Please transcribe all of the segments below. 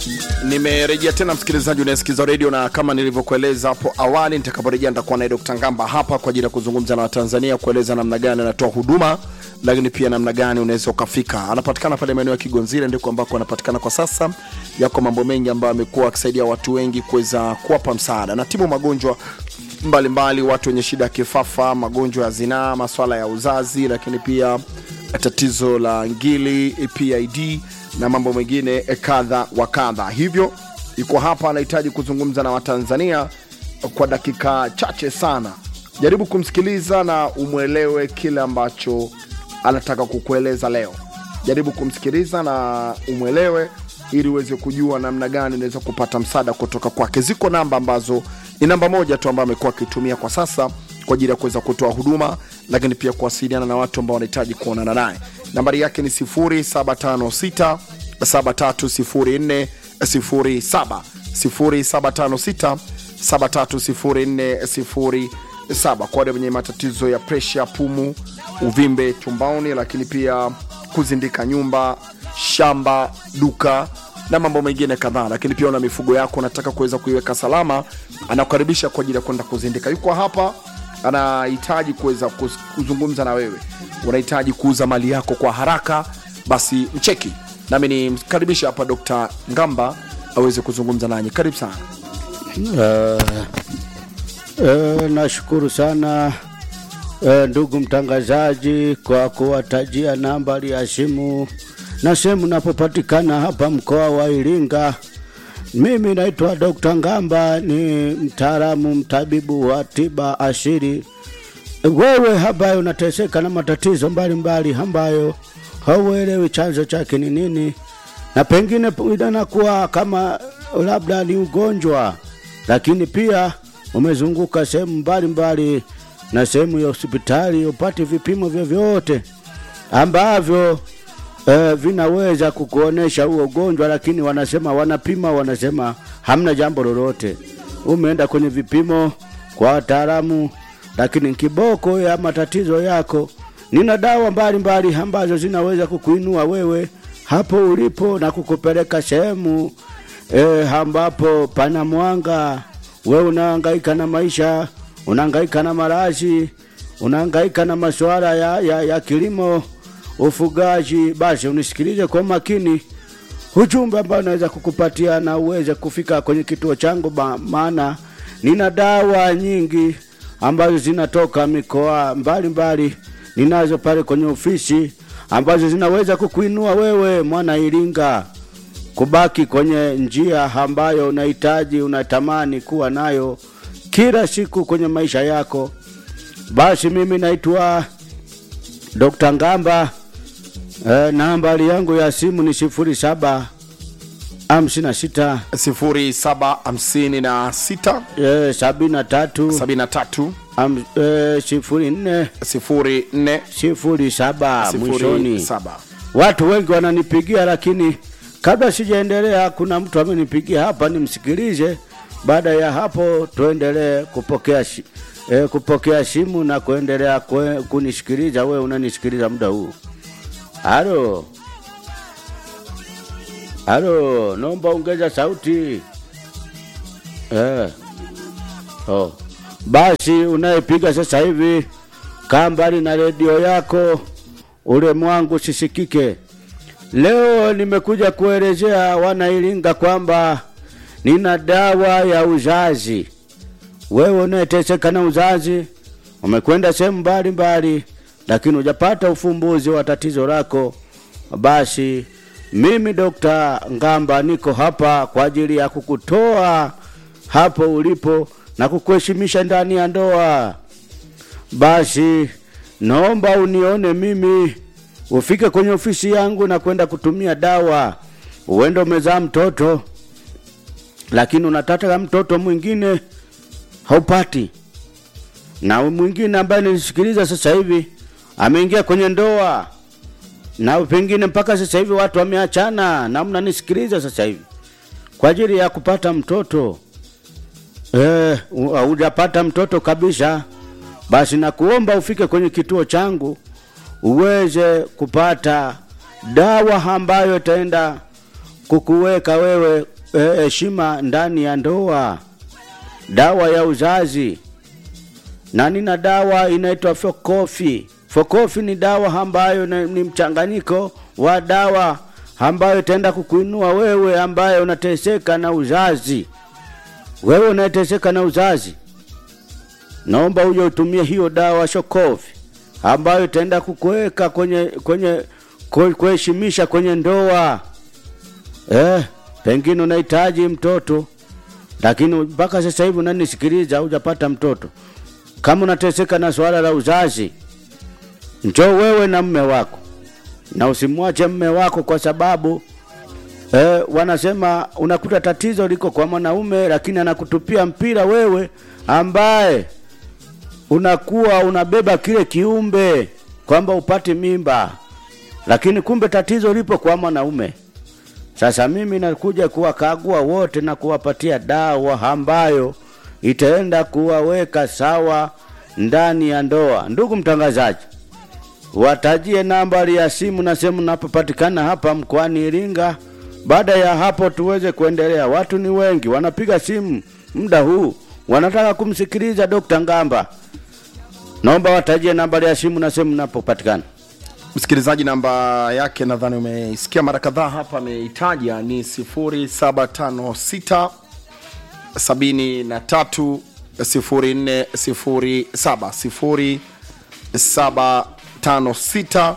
Nimerejea tena msikilizaji unayesikiza redio, na kama nilivyokueleza hapo awali, nitakaporejea nitakuwa naye Dr. Ngamba hapa kwa ajili ya kuzungumza na Watanzania, kueleza namna gani anatoa huduma, lakini pia namna gani unaweza ukafika. Anapatikana pale maeneo ya Kigonzile, ndiko ambako anapatikana kwa sasa. Yako mambo mengi ambayo amekuwa akisaidia watu wengi kuweza kuwapa msaada na tibu magonjwa mbalimbali mbali, watu wenye shida ya kifafa, magonjwa ya zinaa, maswala ya uzazi, lakini pia tatizo la ngili, PID na mambo mengine kadha wa kadha. Hivyo yuko hapa, anahitaji kuzungumza na Watanzania kwa dakika chache sana. Jaribu kumsikiliza na umwelewe kile ambacho anataka kukueleza leo. Jaribu kumsikiliza na umwelewe ili uweze kujua namna gani unaweza kupata msaada kutoka kwake. Ziko namba ambazo ni namba moja tu ambayo amekuwa akitumia kwa sasa kwa ajili ya kuweza kutoa huduma, lakini pia kuwasiliana na watu ambao wanahitaji kuonana naye. Nambari yake ni 0756 7304 07 0756 7304 07 kwa wale wenye matatizo ya presha, pumu, uvimbe tumboni, lakini pia kuzindika nyumba, shamba, duka na mambo mengine kadhaa. Lakini pia una mifugo yako unataka kuweza kuiweka salama, anakukaribisha kwa ajili ya kwenda kuzindika. Yuko hapa, anahitaji kuweza kuz- kuzungumza na wewe. Unahitaji kuuza mali yako kwa haraka, basi mcheki nami nimkaribisha hapa Dr. Ngamba aweze kuzungumza nanyi. Karibu sana. Uh, uh, nashukuru sana uh, ndugu mtangazaji kwa kuwatajia nambari ya simu na sehemu napopatikana hapa mkoa wa Iringa. Mimi naitwa Dr. Ngamba, ni mtaalamu mtabibu wa tiba asili. Wewe ambaye unateseka na matatizo mbalimbali ambayo hauelewi chanzo chake ni nini, na pengine inakuwa kama labda ni ugonjwa, lakini pia umezunguka sehemu mbalimbali na sehemu ya hospitali upate vipimo vyovyote ambavyo eh, vinaweza kukuonesha huo ugonjwa, lakini wanasema wanapima, wanasema hamna jambo lolote. Umeenda kwenye vipimo kwa wataalamu, lakini kiboko ya matatizo yako, nina dawa mbalimbali ambazo zinaweza kukuinua wewe hapo ulipo na kukupeleka sehemu eh, ambapo pana mwanga. Wewe unahangaika na maisha, unahangaika na marazi, unahangaika na masuala ya, ya, ya kilimo ufugaji, basi unisikilize kwa makini ujumbe ambao naweza kukupatia na uweze kufika kwenye kituo changu, ba- maana nina dawa nyingi ambazo zinatoka mikoa mbalimbali, ninazo pale kwenye ofisi ambazo zinaweza kukuinua wewe mwana Iringa kubaki kwenye njia ambayo unahitaji unatamani kuwa nayo kila siku kwenye maisha yako. Basi mimi naitwa Dr. Ngamba. E, nambari yangu ya simu ni sifuri saba hamsini na sita 0756 e, sabini na tatu 73 am- e, sifuri nne 04 sifuri saba mwishoni. 07. Watu wengi wananipigia, lakini kabla sijaendelea, kuna mtu amenipigia hapa, nimsikilize. Baada ya hapo, tuendelee kupokea shi, e, kupokea simu na kuendelea kwe, kunisikiliza. Wewe unanisikiliza muda huu. Halo, halo, naomba ongeza sauti eh. Oh. Basi unayepiga sasa hivi kaa mbali na redio yako, ule mwangu sisikike. Leo nimekuja kuelezea wanailinga kwamba nina dawa ya uzazi. Wewe unayeteseka na uzazi, umekwenda sehemu mbalimbali, lakini hujapata ufumbuzi wa tatizo lako, basi mimi Dokta Ngamba niko hapa kwa ajili ya kukutoa hapo ulipo na kukuheshimisha ndani ya ndoa. Basi naomba unione mimi, ufike kwenye ofisi yangu na kwenda kutumia dawa. Uende umezaa mtoto, lakini unataka mtoto mwingine haupati, na mwingine ambaye nilisikiliza sasa hivi ameingia kwenye ndoa na pengine mpaka sasa hivi watu wameachana, na mnanisikiliza sasa hivi kwa ajili ya kupata mtoto eh, hu- hujapata mtoto kabisa, basi nakuomba ufike kwenye kituo changu uweze kupata dawa ambayo itaenda kukuweka wewe eh, heshima ndani ya ndoa, dawa ya uzazi na nina dawa inaitwa Fokofi. Fokofi ni dawa ambayo ni ni mchanganyiko wa dawa ambayo itaenda kukuinua wewe ambaye unateseka na uzazi. Wewe unayeteseka na uzazi, naomba uje utumie hiyo dawa Shokofi ambayo itaenda kukuweka kwenye kwenye ku- kuheshimisha kwenye ndoa. Eh, pengine unahitaji mtoto lakini mpaka sasa hivi unanisikiliza hujapata mtoto. Kama unateseka na swala la uzazi, njoo wewe na mme wako, na usimwache mme wako kwa sababu eh, wanasema unakuta tatizo liko kwa mwanaume, lakini anakutupia mpira wewe ambaye unakuwa unabeba kile kiumbe kwamba upate mimba, lakini kumbe tatizo lipo kwa mwanaume. Sasa mimi nakuja kuwakagua wote na kuwapatia dawa ambayo itaenda kuwaweka sawa ndani ya ndoa. Ndugu mtangazaji, watajie nambari ya simu na sehemu napopatikana hapa mkoani Iringa. Baada ya hapo tuweze kuendelea. Watu ni wengi wanapiga simu muda huu, wanataka kumsikiliza Dr. Ngamba. Naomba watajie nambari ya simu na sehemu napopatikana. msikilizaji namba yake nadhani umeisikia mara kadhaa hapa ameitaja ni 0756 73 0407 0756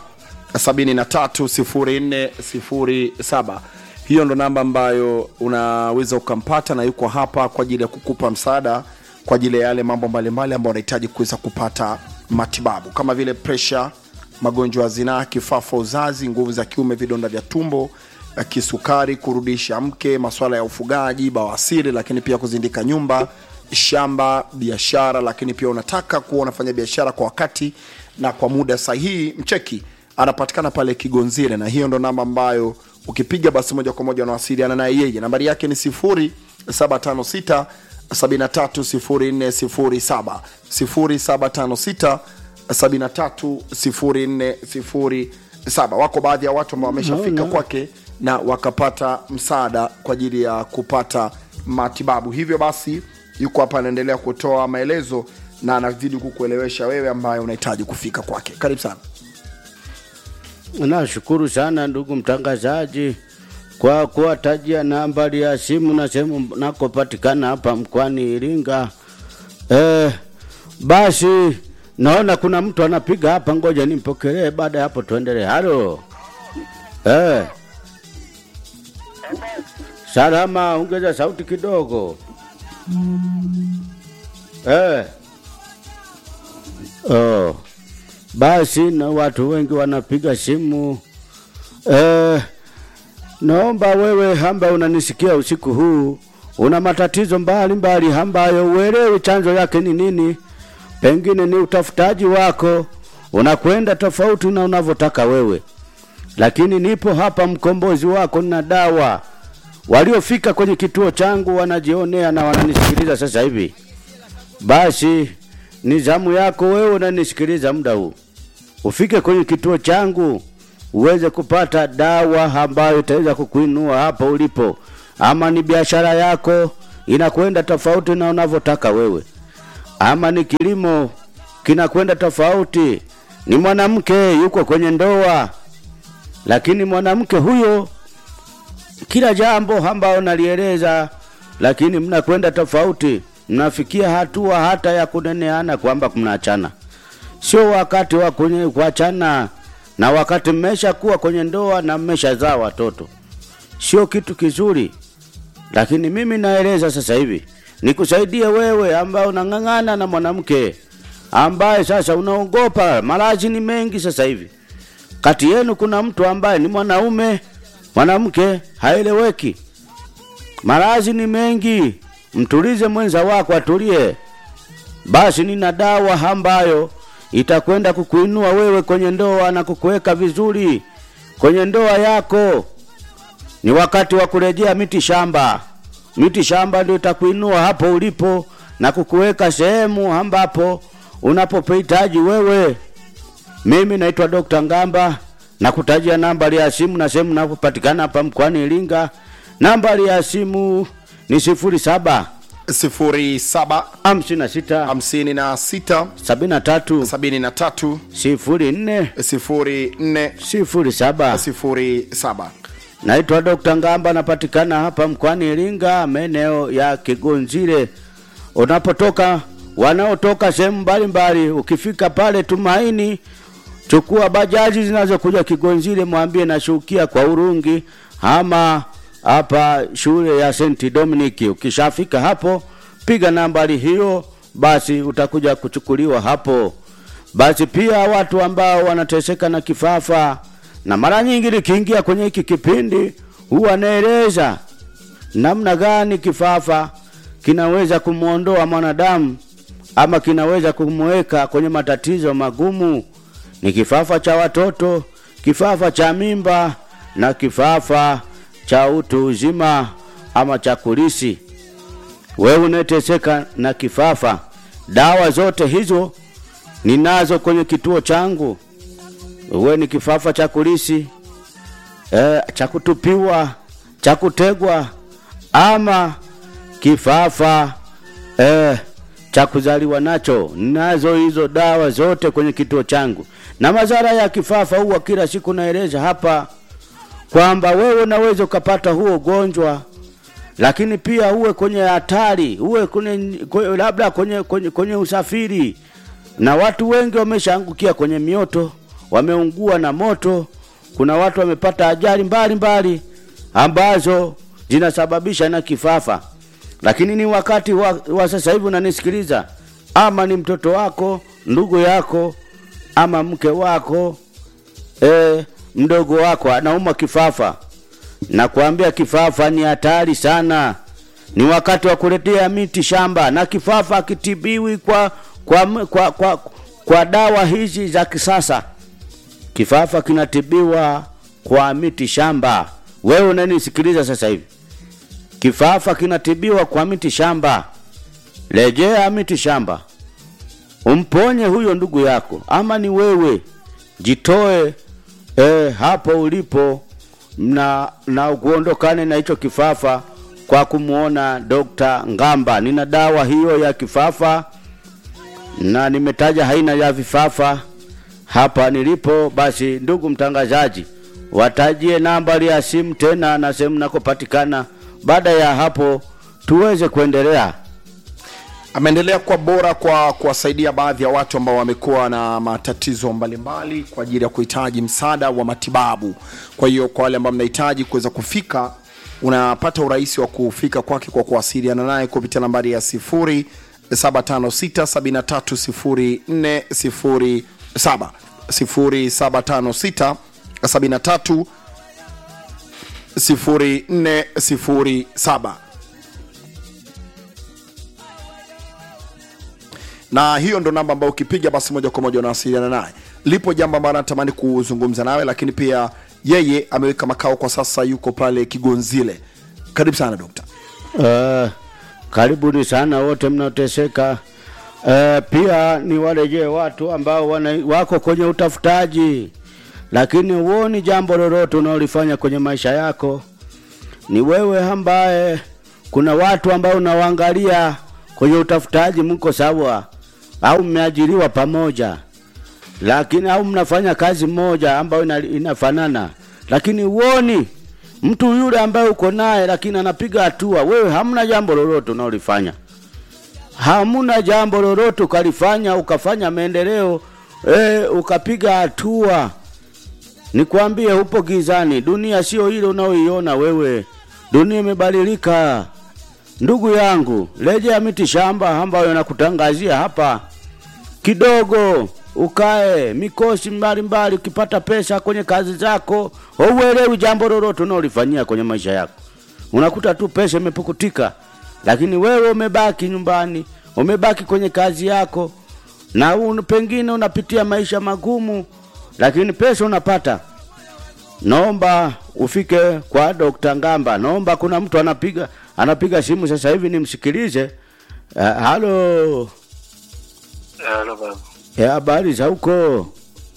73 0407 hiyo ndo namba ambayo unaweza ukampata na yuko hapa kwa ajili ya kukupa msaada kwa ajili ya yale mambo mbalimbali ambayo unahitaji kuweza kupata matibabu kama vile presha magonjwa ya zinaa kifafa uzazi nguvu za kiume vidonda vya tumbo eh, kisukari kurudisha mke maswala ya ufugaji bawasiri lakini pia kuzindika nyumba shamba biashara lakini pia unataka kuwa unafanya biashara kwa wakati na kwa muda sahihi mcheki anapatikana pale kigonzire na hiyo ndo namba ambayo ukipiga basi moja kwa moja unawasiliana naye yeye nambari yake ni 0756 730407 0756 730407 wako baadhi ya watu ambao wameshafika Naona. kwake na wakapata msaada kwa ajili ya kupata matibabu hivyo basi yuko hapa anaendelea kutoa maelezo na anazidi kukuelewesha wewe ambaye unahitaji kufika kwake karibu sana Nashukuru sana ndugu mtangazaji kwa kuwatajia nambari ya simu na sehemu nakopatikana hapa mkoani Iringa. Eh, basi naona kuna mtu anapiga hapa, ngoja nimpokelee, baada ya hapo tuendelee. Halo. Eh. Salama, ongeza sauti kidogo. Eh. Oh. Basi na watu wengi wanapiga simu. Eh, naomba wewe ambaye unanisikia usiku huu una matatizo mbalimbali ambayo uelewi chanzo yake ni nini, pengine ni utafutaji wako unakwenda tofauti na unavyotaka wewe, lakini nipo hapa mkombozi wako na dawa. Waliofika kwenye kituo changu wanajionea na wananisikiliza sasa hivi. Basi ni zamu yako wewe unanisikiliza muda huu, ufike kwenye kituo changu uweze kupata dawa ambayo itaweza kukuinua hapo ulipo, ama ni biashara yako inakwenda tofauti na unavyotaka wewe, ama ni kilimo kinakwenda tofauti, ni mwanamke yuko kwenye ndoa, lakini mwanamke huyo kila jambo ambao nalieleza, lakini mnakwenda tofauti, mnafikia hatua hata ya kuneneana kwamba mnaachana. Sio wakati wa kwenye- kuachana, na wakati mmesha kuwa kwenye ndoa na mmeshazaa watoto, sio kitu kizuri. Lakini mimi naeleza sasa hivi nikusaidie wewe ambaye unang'ang'ana na mwanamke ambaye sasa unaogopa, maradhi ni mengi sasa hivi kati yenu kuna mtu ambaye ni mwanaume mwanamke haeleweki maradhi ni mengi mtulize mwenza wako atulie basi nina dawa ambayo itakwenda kukuinua wewe kwenye ndoa na kukuweka vizuri kwenye ndoa yako ni wakati wa kurejea miti shamba miti shamba ndio itakuinua hapo ulipo na kukuweka sehemu ambapo unapohitaji wewe mimi naitwa Dr. Ngamba na kutajia nambari ya simu na sehemu napopatikana hapa mkoani Iringa. Nambari ya simu ni sifuri saba 07 hamsini na sita 56 sabini na tatu 73 sifuri nne 04 sifuri saba. 07 Naitwa Dr. Ngamba, napatikana hapa mkoani Iringa, maeneo ya Kigonzile. Unapotoka wanaotoka sehemu mbalimbali, ukifika pale Tumaini, chukua bajaji zinazokuja Kigonzile, mwambie nashukia kwa Urungi ama hapa shule ya St Dominic. Ukishafika hapo, piga nambari hiyo, basi utakuja kuchukuliwa hapo. Basi pia watu ambao wanateseka na kifafa, na mara nyingi nikiingia kwenye hiki kipindi huwa naeleza namna gani kifafa kinaweza kumwondoa mwanadamu ama kinaweza kumweka kwenye matatizo magumu. Ni kifafa cha watoto, kifafa cha mimba na kifafa cha utu uzima ama cha kulisi. Wewe unayeteseka na kifafa, dawa zote hizo ninazo kwenye kituo changu. Uwe ni kifafa cha kulisi e, cha kutupiwa, cha kutegwa ama kifafa e, cha kuzaliwa nacho. Ninazo hizo dawa zote kwenye kituo changu, na madhara ya kifafa huwa kila siku naeleza hapa kwamba wewe unaweza ukapata huo ugonjwa lakini pia uwe kwenye hatari, uwe kwenye, kwenye labda kwenye, kwenye, kwenye usafiri, na watu wengi wameshaangukia kwenye mioto, wameungua na moto. Kuna watu wamepata ajali mbalimbali ambazo zinasababisha na kifafa, lakini ni wakati wa, wa sasa hivi unanisikiliza, ama ni mtoto wako, ndugu yako, ama mke wako e, mdogo wako anauma kifafa, na kuambia kifafa ni hatari sana. Ni wakati wa kuletea miti shamba, na kifafa akitibiwi kwa, kwa, kwa, kwa, kwa dawa hizi za kisasa. Kifafa kinatibiwa kwa miti shamba. Wewe unanisikiliza sasa hivi, kifafa kinatibiwa kwa miti shamba. Rejea miti shamba, umponye huyo ndugu yako, ama ni wewe, jitoe e, hapo ulipo na, na kuondokane na hicho kifafa kwa kumwona Dr. Ngamba. Nina dawa hiyo ya kifafa na nimetaja haina ya vifafa hapa nilipo. Basi ndugu mtangazaji, watajie nambari ya simu tena na sehemu nakopatikana. Baada ya hapo tuweze kuendelea. ameendelea kuwa bora kwa kuwasaidia baadhi ya watu ambao wamekuwa na matatizo mbalimbali kwa ajili ya kuhitaji msaada wa matibabu. Kwa hiyo kwa wale ambao mnahitaji kuweza kufika, unapata urahisi wa kufika kwake kwa kuwasiliana naye kupitia nambari ya 0756730407 075673 0407 na hiyo ndo namba ambayo ukipiga basi moja kwa moja unawasiliana naye. Lipo jambo ambalo anatamani kuzungumza nawe, lakini pia yeye ameweka makao kwa sasa, yuko pale Kigonzile. Karibu sana dokta. Uh, karibuni sana wote mnaoteseka. Uh, pia ni warejee watu ambao wana, wako kwenye utafutaji, lakini huoni jambo lolote unaolifanya kwenye maisha yako. Ni wewe ambaye kuna watu ambao unawaangalia kwenye utafutaji, mko sawa au mmeajiriwa pamoja, lakini au mnafanya kazi moja ambayo ina, inafanana, lakini huoni mtu yule ambaye uko naye, lakini anapiga hatua. Wewe hamna jambo lolote unaolifanya, hamuna jambo lolote ukalifanya ukafanya maendeleo e, ukapiga hatua. Nikwambie, upo gizani. Dunia sio ile unaoiona wewe, dunia imebadilika. Ndugu yangu, rejea miti shamba ambayo nakutangazia hapa kidogo, ukae mikosi mbalimbali. Ukipata pesa kwenye kazi zako, hauelewi jambo lolote unaolifanyia kwenye maisha yako, unakuta tu pesa imepukutika, lakini wewe umebaki nyumbani, umebaki kwenye kazi yako, na un, pengine unapitia maisha magumu, lakini pesa unapata. Naomba ufike kwa Dr. Ngamba. Naomba kuna mtu anapiga anapiga simu sasa hivi nimsikilize. Uh, halo. Halo baba. Eh, habari za huko?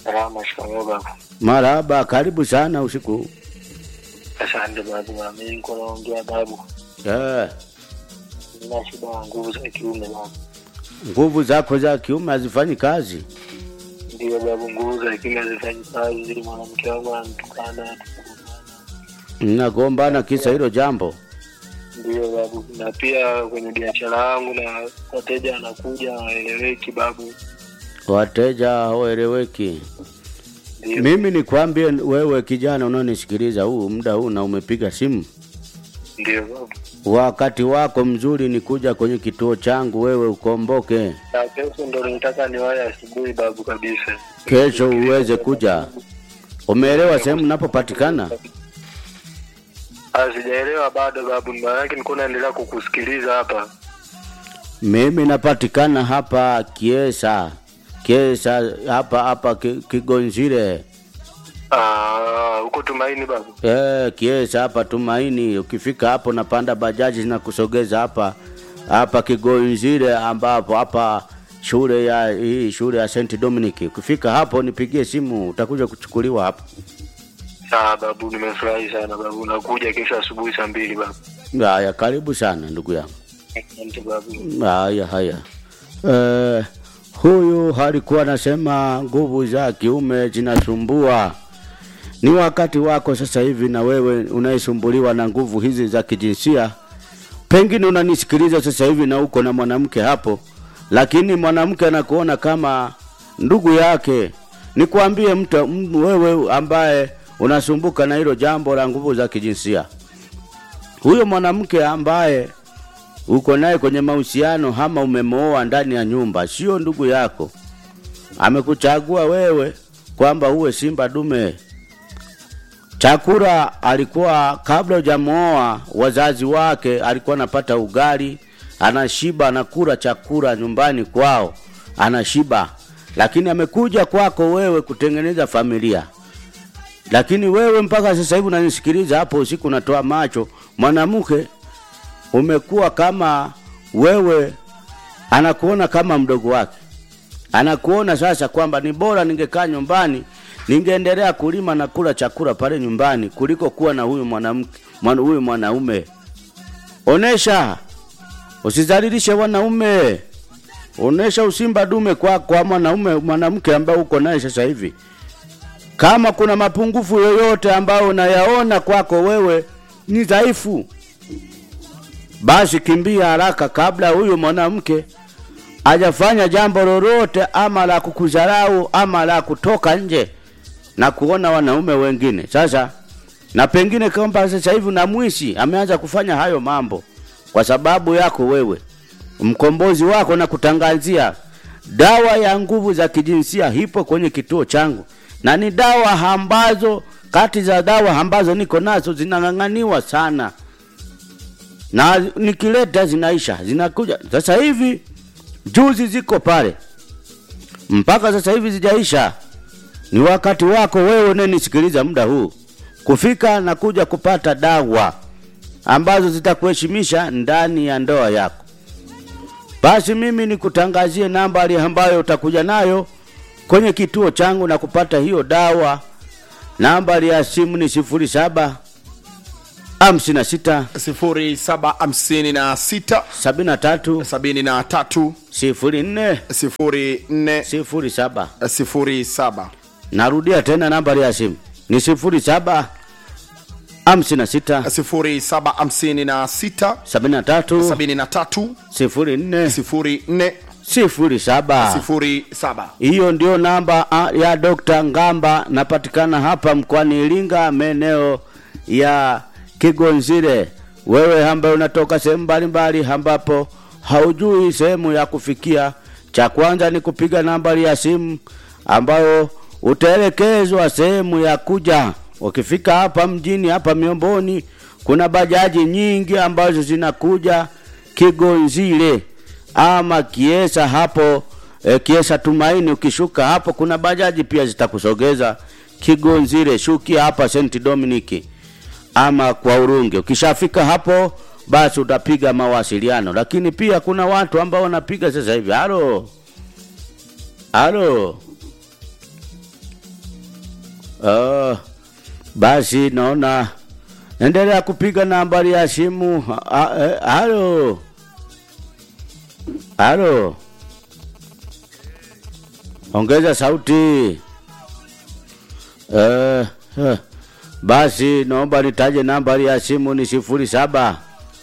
Salama, shikamoo babu. Marahaba, karibu sana usiku. Asante babu, na mimi niko naongea babu, Eh, nina shida ya nguvu za kiume babu. nguvu zako za kiume hazifanyi kazi. Ndio babu, nguvu za kiume hazifanyi kazi, mwanamke wangu ananitukana, tunagombana. Mnagombana kisa hilo jambo. Ndio babu, na pia kwenye biashara yangu na wateja wanakuja hawaeleweki babu. Wateja hawaeleweki. Ndio Mimi nikwambie wewe kijana unaonisikiliza huu muda huu na umepiga simu, ndio babu, wakati wako mzuri ni kuja kwenye kituo changu wewe ukomboke, na kesho ndo nitaka niwahi asubuhi babu kabisa. kesho uweze kuja. Umeelewa sehemu napopatikana? Ah, Sijaelewa bado babu, maana yake nilikuwa naendelea kukusikiliza hapa. Mimi napatikana hapa Kiesa, Kiesa hapa hapa Ki- Kigonzile. Ah, huko Tumaini babu. Eh, Kiesa hapa Tumaini. Ukifika hapo napanda bajaji zinakusogeza hapa hapa Kigonzile, ambapo hapa shule ya hii shule ya St Dominic. Ukifika hapo nipigie simu, utakuja kuchukuliwa hapo. Sawa babu, nimefurahi sana babu. Nakuja kesho asubuhi saa mbili babu. Haya, karibu sana ndugu yangu. Asante babu. Haya, haya. Eh, huyu alikuwa anasema nguvu za kiume zinasumbua. Ni wakati wako sasa hivi, na wewe unayesumbuliwa na nguvu hizi za kijinsia, pengine unanisikiliza sasa hivi na uko na mwanamke hapo, lakini mwanamke anakuona kama ndugu yake. Nikwambie mtu m- wewe ambaye unasumbuka na hilo jambo la nguvu za kijinsia, huyo mwanamke ambaye uko naye kwenye mahusiano ama umemooa ndani ya nyumba, sio ndugu yako. Amekuchagua wewe kwamba uwe simba dume. Chakula alikuwa kabla hujamooa, wazazi wake alikuwa anapata ugali, anashiba, anakula chakula nyumbani kwao, anashiba, lakini amekuja kwako wewe kutengeneza familia lakini wewe mpaka sasa hivi unanisikiliza hapo usiku, unatoa macho mwanamke umekuwa kama wewe, anakuona kama mdogo wake, anakuona sasa kwamba ni bora ningekaa nyumbani ningeendelea kulima na kula chakula pale nyumbani kuliko kuwa na huyu mwanamke mwana, huyu mwanaume. Onesha, usizalilishe wanaume, onesha usimba dume kwa kwa mwanaume mwanamke ambaye uko naye sasa hivi. Kama kuna mapungufu yoyote ambayo unayaona kwako wewe ni dhaifu, basi kimbia haraka kabla huyu mwanamke hajafanya jambo lolote ama la kukudharau ama la kutoka nje na kuona wanaume wengine. Sasa na pengine kwamba sasa hivi na mwishi ameanza kufanya hayo mambo kwa sababu yako wewe, mkombozi wako na kutangazia dawa ya nguvu za kijinsia ipo kwenye kituo changu, na ni dawa ambazo kati za dawa ambazo niko nazo zinang'ang'aniwa sana na nikileta zinaisha, zinakuja sasa hivi. Juzi ziko pale mpaka sasa hivi zijaisha. Ni wakati wako wewe unayenisikiliza muda huu kufika na kuja kupata dawa ambazo zitakuheshimisha ndani ya ndoa yako. Basi mimi nikutangazie nambari ambayo utakuja nayo kwenye kituo changu na kupata hiyo dawa. Nambari ya simu ni sifuri saba hamsini na sita 0756 sabini na tatu 73 sifuri nne 04 sifuri saba. 07 Narudia tena nambari ya simu ni sifuri saba hamsini na sita 0756 sabini na tatu 73 sifuri nne 04 sifuri saba. 07 Hiyo ndio namba ah, ya Dr. Ngamba. Napatikana hapa mkoani Iringa, maeneo ya Kigonzile. Wewe ambaye unatoka sehemu mbalimbali ambapo haujui sehemu ya kufikia, cha kwanza ni kupiga nambari ya simu ambayo utaelekezwa sehemu ya kuja. Ukifika hapa mjini hapa Miomboni, kuna bajaji nyingi ambazo zinakuja Kigonzile ama Kiesa hapo e, Kiesa Tumaini. Ukishuka hapo kuna bajaji pia zitakusogeza Kigonzile, shukia hapa St Dominic ama kwa Urunge. Ukishafika hapo basi utapiga mawasiliano, lakini pia kuna watu ambao wanapiga sasa hivi. Halo, halo, Uh, basi naona endelea kupiga nambari ya simu. Ha- ha- eh, Halo, halo, ongeza sauti. Uh, uh, basi naomba nitaje nambari ya simu ni sifuri saba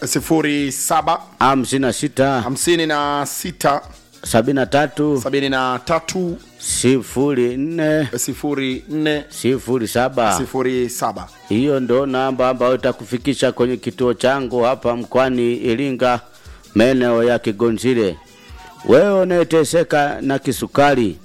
07 hamsini na sita 56 sabini na tatu 73 sifuri nne 04 sifuri saba. 07 Hiyo ndo namba ambayo itakufikisha kwenye kituo changu hapa mkoani Iringa, maeneo ya Kigonzile. Wewe unayeteseka na kisukari,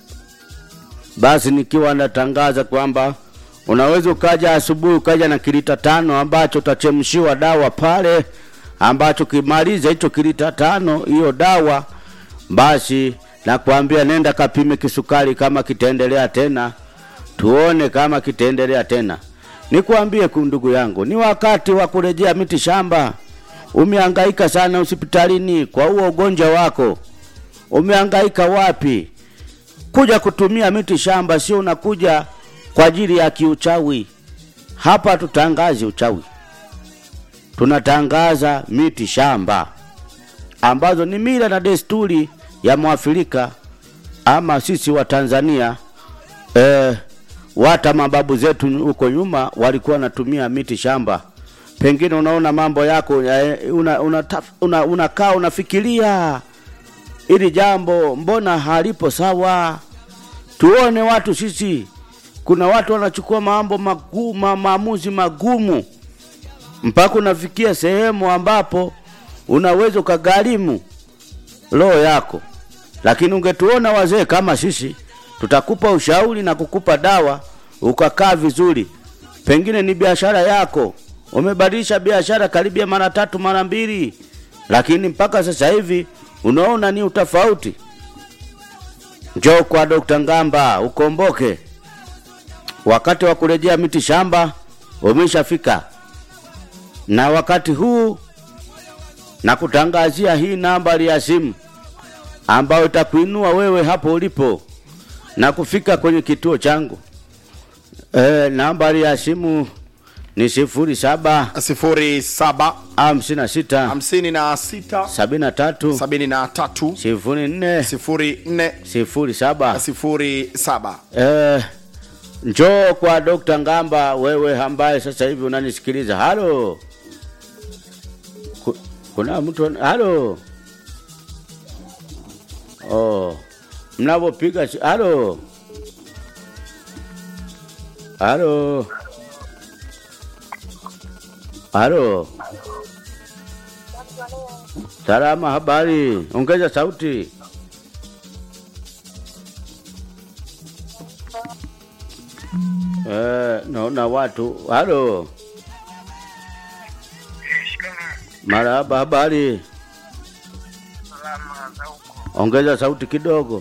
basi nikiwa natangaza kwamba unaweza ukaja asubuhi ukaja na kilita tano ambacho utachemshiwa dawa pale, ambacho kimaliza hicho kilita tano hiyo dawa, basi nakwambia nenda kapime kisukari kama kitaendelea tena tuone kama kitaendelea tena. Nikwambie ku ndugu yangu, ni wakati wa kurejea miti shamba. Umehangaika sana hospitalini kwa huo ugonjwa wako, umehangaika wapi? Kuja kutumia miti shamba, sio unakuja kwa ajili ya kiuchawi. Hapa tutangazi uchawi, tunatangaza miti shamba ambazo ni mila na desturi ya Mwafrika ama sisi wa Tanzania eh, wata mababu zetu huko nyuma walikuwa wanatumia miti shamba. Pengine unaona mambo yako eh, una, una, una, unakaa unafikiria ili jambo mbona halipo sawa. Tuone watu sisi, kuna watu wanachukua mambo magumu, ma- maamuzi magumu mpaka unafikia sehemu ambapo unaweza ukagharimu roho yako. Lakini ungetuona wazee kama sisi, tutakupa ushauri na kukupa dawa ukakaa vizuri. Pengine ni biashara yako, umebadilisha biashara karibia mara tatu mara mbili, lakini mpaka sasa hivi unaona ni utofauti. Njoo kwa Dr. Ngamba ukomboke. Wakati wa kurejea miti shamba umeshafika, na wakati huu na kutangazia hii nambari ya simu ambayo itakuinua wewe hapo ulipo na kufika kwenye kituo changu. E, nambari ya simu ni sifuri saba 07 hamsini na sita 56 sabini na tatu 73 sifuri nne 04 sifuri saba. 07 Eh, njoo kwa Dr. Ngamba wewe ambaye sasa hivi unanisikiliza. Halo. Ku- Kuna mtu an- halo. Oh. Mnapopiga si- halo. Halo. Halo. Salama, habari. Ongeza sauti. Eh, naona watu. Halo. Marahaba, habari. Ongeza sauti kidogo.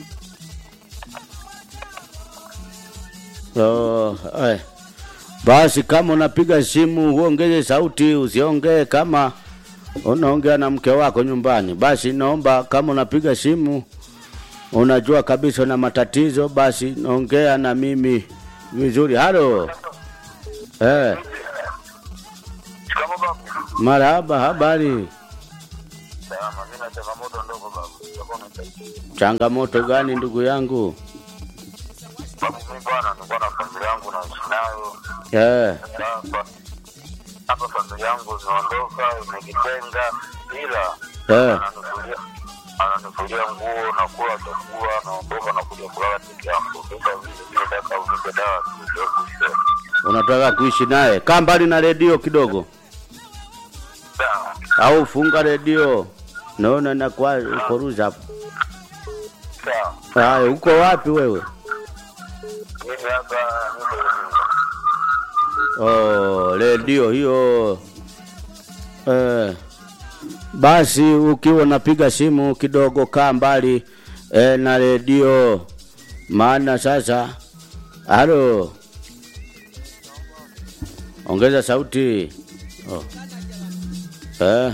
Oh, eh. Basi kama unapiga simu uongeze sauti, usiongee kama unaongea na mke wako nyumbani. Basi naomba kama unapiga simu unajua kabisa una matatizo, basi naongea na mimi vizuri. Halo. Eh, Shikamoo babu. marahaba, habari. Salama, mimi na changamoto ndogo babu. Utakuwa unasaidia. Changamoto gani ndugu yangu? Babu, mimi bwana nilikuwa na familia yangu naishi nayo. Eh, Hapa hapa familia yangu imeondoka, imejitenga ila eh, ananifulia ananifulia nguo na kula chakula, naondoka na kuja kulala peke yangu. Sasa vile vile nataka unipe dawa ndio kuisha. unataka kuishi naye? Kaa mbali na redio kidogo, Sawa. au funga redio. Naona nakuwa uko ruza hapo. Sawa. Haya, uko wapi wewe? Mimi hapa niko Oh, redio hiyo. Eh, basi ukiwa unapiga simu kidogo, kaa mbali eh, na redio, maana sasa. Halo, ongeza sauti. Oh. Eh.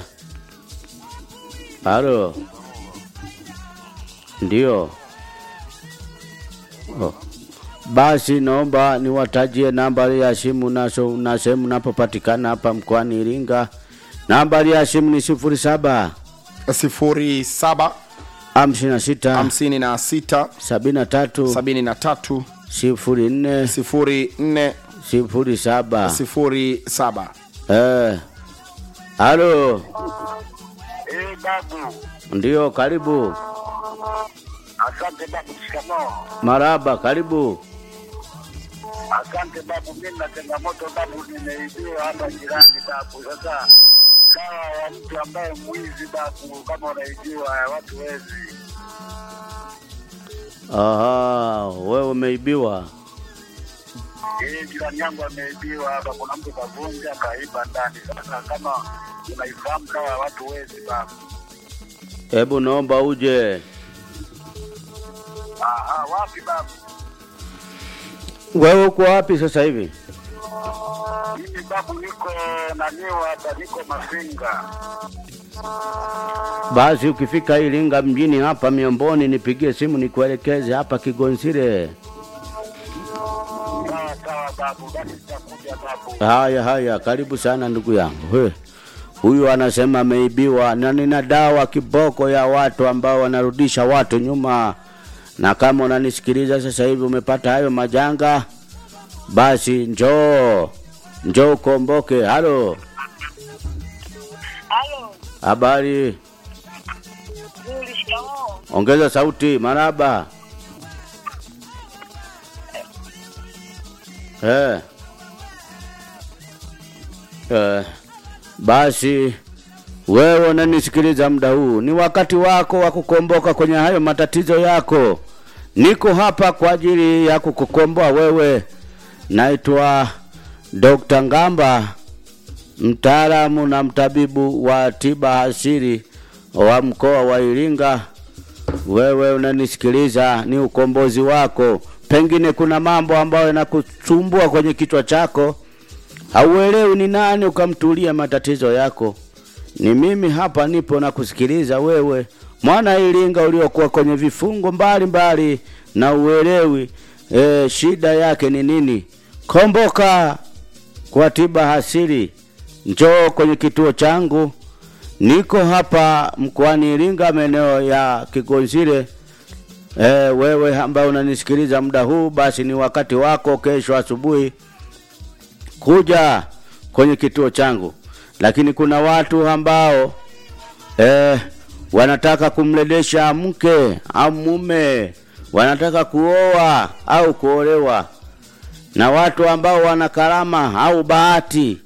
Halo, ndio. Oh. Basi naomba niwatajie nambari ya simu naso na sehemu napopatikana hapa mkoani Iringa. Nambari ya simu ni sifuri saba sifuri saba hamsini na sita hamsini na sita sabini na tatu sabini na tatu sifuri nne sifuri nne sifuri saba. sifuri saba Eh, halo, Eh, babu. ndio, karibu. Asante babu, shikamoo. Maraba, karibu. Asante babu, mimi na changamoto babu, nimeibiwa hapa jirani babu. Sasa kawa wa mtu ambaye mwizi babu, kama unaibiwa watu wezi. Aha, wewe umeibiwa. Eh, jirani yangu ameibiwa hapa, kuna mtu kavunja kaiba ndani. Sasa kama unaifahamu kawa ya watu wezi babu. Hebu naomba uje. Aha, wapi babu? Wewe uko wapi sasa hivi? Mimi babu niko naniwa hapa, niko Mafinga. Basi ukifika Iringa mjini hapa Miomboni, nipigie simu nikuelekeze hapa Kigonsire. Sawa sawa babu, basi nitakuja babu. Haya haya, karibu sana ndugu yangu. He. Huyu anasema ameibiwa na nina dawa kiboko ya watu ambao wanarudisha watu nyuma, na kama unanisikiliza sasa hivi umepata hayo majanga, basi njoo njoo ukomboke. Halo, Halo, habari? nzuri, shikamoo. Ongeza sauti, maraba. Eh. Eh. Basi wewe unanisikiliza muda huu, ni wakati wako wa kukomboka kwenye hayo matatizo yako. Niko hapa kwa ajili ya kukukomboa wewe. Naitwa Dr. Ngamba, mtaalamu na mtabibu wa tiba asili wa mkoa wa Iringa. Wewe unanisikiliza, ni ukombozi wako. Pengine kuna mambo ambayo yanakusumbua kwenye kichwa chako, hauelewi ni nani ukamtulia matatizo yako. Ni mimi hapa nipo na kusikiliza wewe, mwana Iringa uliokuwa kwenye vifungo mbalimbali mbali, na uelewi e, shida yake ni nini. Komboka kwa tiba asili, njoo kwenye kituo changu Niko hapa mkoani Iringa, maeneo ya Kigonzile. E, wewe ambaye unanisikiliza muda huu, basi ni wakati wako kesho asubuhi kuja kwenye kituo changu. Lakini kuna watu ambao e, wanataka kumledesha mke au mume, wanataka kuoa au kuolewa, na watu ambao wana karama au bahati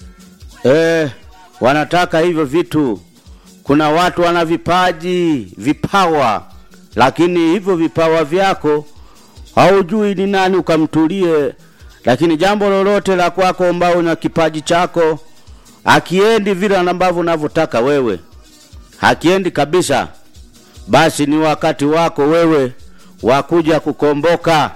e, wanataka hivyo vitu. Kuna watu wana vipaji, vipawa, lakini hivyo vipawa vyako haujui ni nani ukamtulie. Lakini jambo lolote la kwako ambao una kipaji chako akiendi vile ambavyo unavyotaka wewe, hakiendi kabisa, basi ni wakati wako wewe wa kuja kukomboka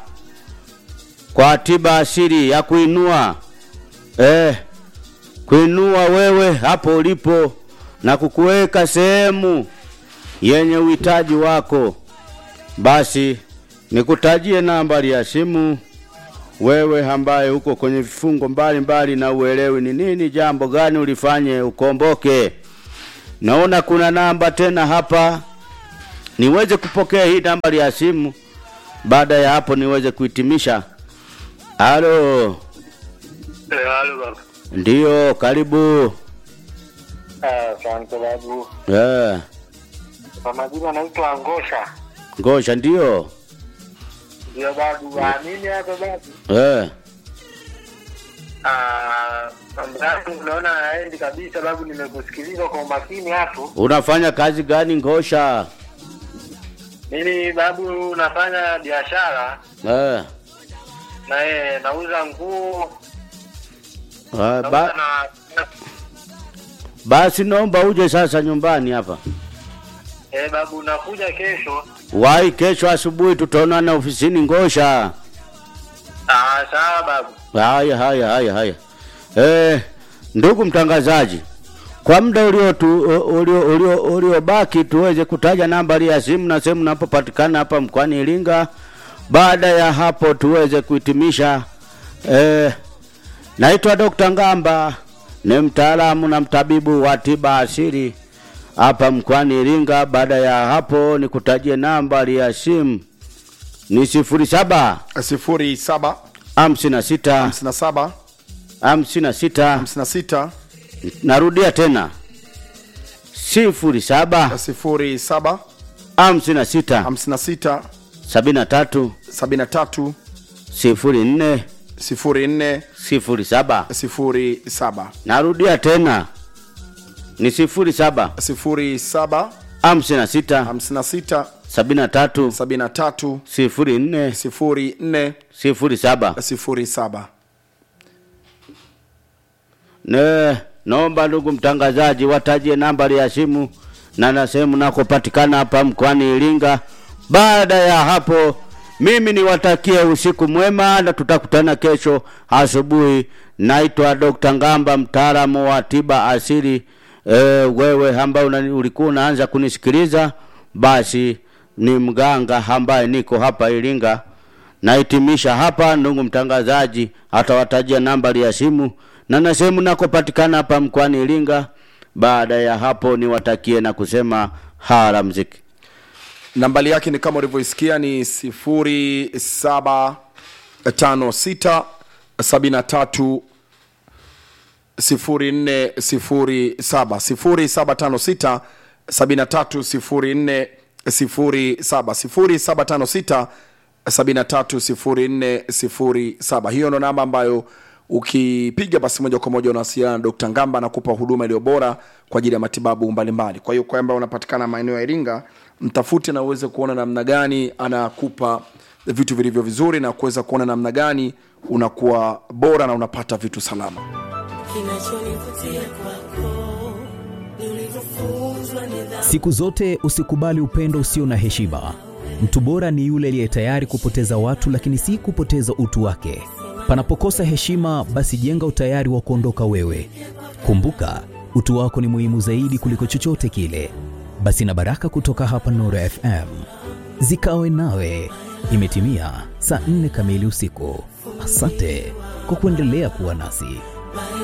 kwa tiba asili ya kuinua eh, kuinua wewe hapo ulipo na kukuweka sehemu yenye uhitaji wako. Basi nikutajie nambari ya simu, wewe ambaye uko kwenye vifungo mbalimbali na uelewi ni nini jambo gani ulifanye ukomboke. Naona kuna namba tena hapa, niweze kupokea hii nambari ya simu. Baada ya hapo niweze kuhitimisha. Halo, Eh, halo babu. ndiyo, karibu. Ah, Asante babu. Eh, Kwa majina naitwa Ngosha. ngosha, ndiyo. Ndio babu. Ah, mimi hapa babu. Eh, Ah, mambo yangu unaona haendi kabisa babu, nimekusikiliza kwa umakini hapo. unafanya kazi gani ngosha? Mimi babu nafanya biashara Eh, na eh, nauza nguo, eh, nauza ba, na basi naomba uje sasa nyumbani hapa. eh, babu nakuja kesho. Wahi kesho asubuhi tutaonana ofisini ngosha. Ah, sawa babu. Haya, haya, haya, haya. Eh, ndugu mtangazaji, kwa muda uliotu- ulio ulio uliobaki tuweze kutaja nambari ya simu na sehemu napopatikana hapa mkoani Iringa. baada ya hapo tuweze kuhitimisha eh, naitwa Dr. Ngamba ni mtaalamu na mtabibu wa tiba asili hapa mkoani Iringa. Baada ya hapo nikutajie nambari ya simu ni sifuri saba 07 hamsini na sita 57 hamsini na sita 56 narudia tena sifuri saba 07 hamsini na sita 56 sabini na tatu 73 sifuri nne 04 sifuri saba 07 narudia tena ni sifuri saba 07 hamsini na sita 56 sabini na tatu 73 sifuri nne 04 sifuri saba 07 ne naomba ndugu mtangazaji watajie nambari ya simu na na sehemu nakopatikana hapa mkoani Iringa. Baada ya hapo, mimi niwatakie usiku mwema na tutakutana kesho asubuhi. Naitwa Dr. Ngamba, mtaalamu wa tiba asili. E, wewe ambaye una- ulikuwa unaanza kunisikiliza, basi ni mganga ambaye niko hapa Iringa. Nahitimisha hapa, ndugu mtangazaji atawatajia nambari ya simu na na sehemu nakopatikana hapa mkoani Iringa. Baada ya hapo, niwatakie na kusema hara mziki. nambari yake ni kama ulivyoisikia ni 0756 73 0407 0756 73 0407 0756 73 hiyo ndo namba ambayo ukipiga basi moja kwa moja unawasiliana na Dr. Ngamba anakupa huduma iliyo bora kwa ajili ya matibabu mbalimbali. Kwa hiyo kwamba unapatikana maeneo ya Iringa, mtafute na uweze kuona namna gani anakupa vitu vilivyo vizuri na kuweza kuona namna gani unakuwa bora na unapata vitu salama. Kinachonivutia kwako ni ulivyofunzwa nidhamu. Siku zote usikubali upendo usio na heshima. Mtu bora ni yule aliye tayari kupoteza watu, lakini si kupoteza utu wake. Panapokosa heshima, basi jenga utayari wa kuondoka wewe. Kumbuka, utu wako ni muhimu zaidi kuliko chochote kile. Basi na baraka kutoka hapa Nuru FM zikawe nawe. Imetimia saa nne kamili usiku. Asante kwa kuendelea kuwa nasi.